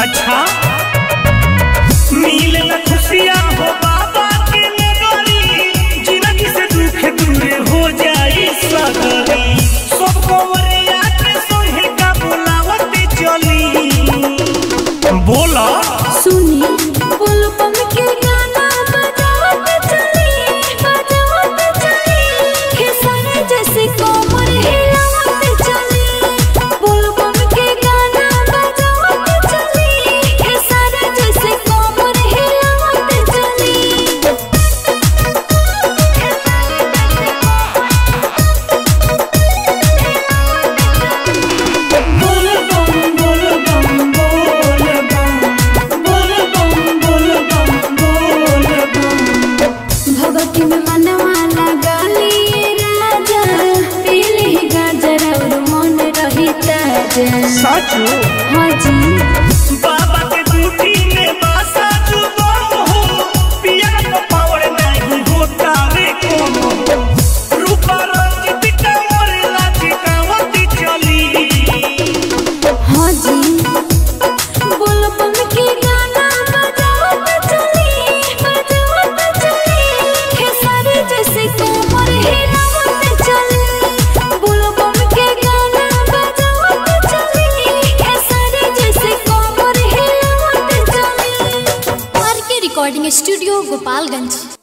अच्छा मिले न खुशियाँ हो बाबा के नगरी जिंदगी से दुख दूर हो जाई सगरी सब कंवरिया के संगे का बुलावत चली बोला सुनी बुलबुल के गाना बजावत चली बजावत चली खेसारी जैसे कोमर हिलावत चली बुलबुल के गाना बजावत चली खेसारी जैसे कोमर हिलावत चली बोल बम बोल बम बोल बम बोल बम बोल बम बोल बम भगवती में मनवा लगाली राजा पीली गाजर और मन रही ताजा साचो हाँ जी बाबा के दूठी में बासा जुबान हो पिया को पावर नहीं होता रे कोनो रूपा रंजित कमर लाची कावती चली हाँ जी बुलबुल के गाना बजावत चली बजावत चली खेसारी जैसे कोमर हिलावत चली बुलबुल के गाना बजावत चली खेसारी जैसे कोमर हिलावत चली आर के रिकॉर्डिंग स्टूडियो गोपालगंज